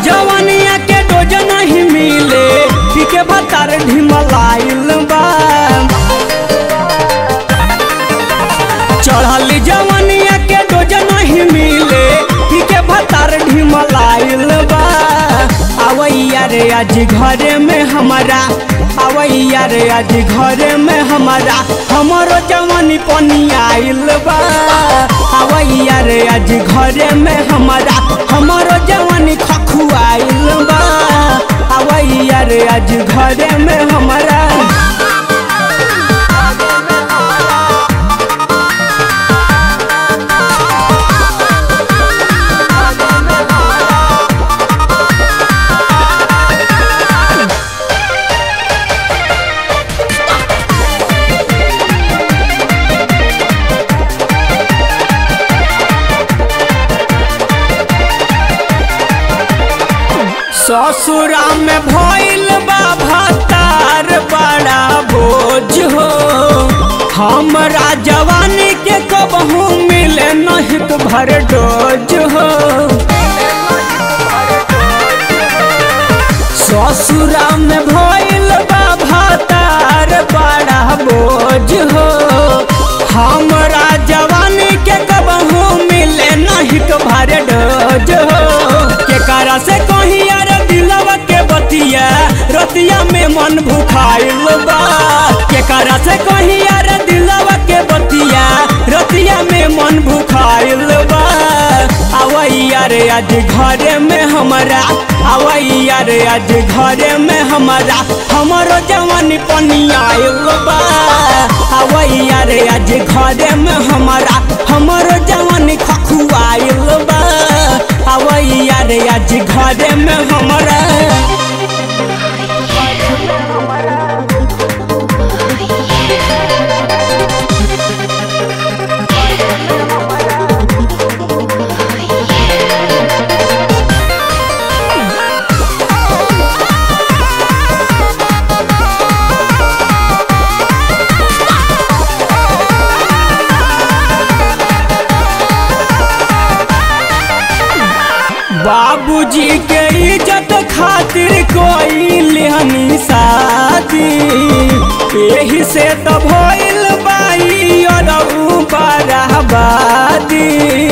जवानिया के डोज नहीं मिले पी के भतार ढिमलाइल बा चढ़ल जवानिया के डोज नहीं मिले पी के भतार ढिमलाइल बा आवैया रे आज घरे में हमारा आवैया रे आज घरे में हमारा हमारो जवानी पनी आइल बा आवैया रे आज घरे में हमारा हमारो जवानी खखुआइल बा आवैया रे आज घरे में हमारा ससुरा में भइल बा भतार बड़ा बोझ हो हमरा जवानी के कबहू मिले नहीं तो भर डोज हो ससुरा में भइल बा भतार बड़ा बोझ हो हमरा जवानी के कबहू मिले नहीं तो भर डोज हो केकरा से कहीं यार दिलवा के बतिया रतिया में मन भुखाइल बा केकरा से कहीं यार दिलवा के बतिया रतिया में मन भुखाइल बा आवैया रे आज घरे में हमारा आवैया रे आज घरे में हमारा हमारो जवानी पनी आइल बा आवैया रे आज घरे में हमारा हमारो जवानी खखुआइल बा आवैया रे आज घरे में हमारा बाबूजी के इज्जत खातिर कोई लेहनी शादी यही से तो भइल बाई और बराबादी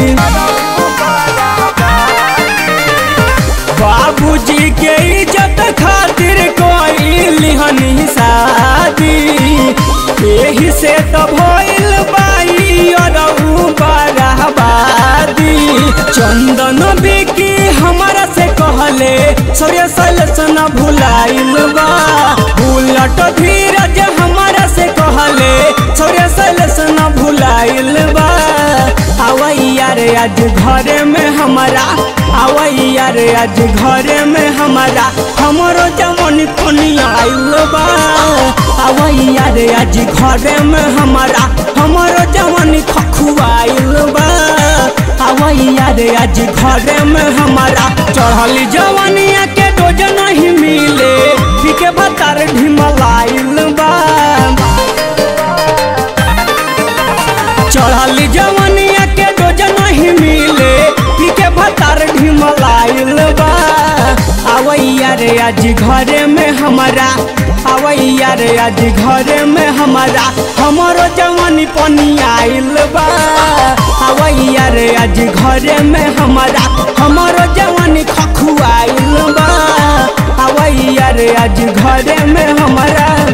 बाबूजी के इज्जत खातिर कोई लिहनी शादी यही से तो भइल बाई और बराबादी चंदन बिकी हमारा से कहले सौर्य सैलस न भुलाइल बा बुलट धीरज हमारा से कहले सौर्य सैलस न भुलाइल बा आवैया रे आज घरे में हमारा आवैया रे आज घरे में हमारा हमरो जमन कोनी आइल बा आवैया रे आज घरे में हमारा हमरो जमन खखुआइल बा आवैया रे आज घरे में हमारा चढ़ल जवानिया के डोज नहीं मिले पी के भतार ढिमलाइल बा चढ़ल जवानिया के डोज नहीं मिले पी के भतार ढिमलाइल बा आवैया रे आज घरे में हमारा आवैया रे आज घरे में हमारा हमारो जवानी पनी आइल बा आवैया रे आज घरे में हमारा हमारो जवानी खखुआइल बा आवैया रे आज घरे में हमारा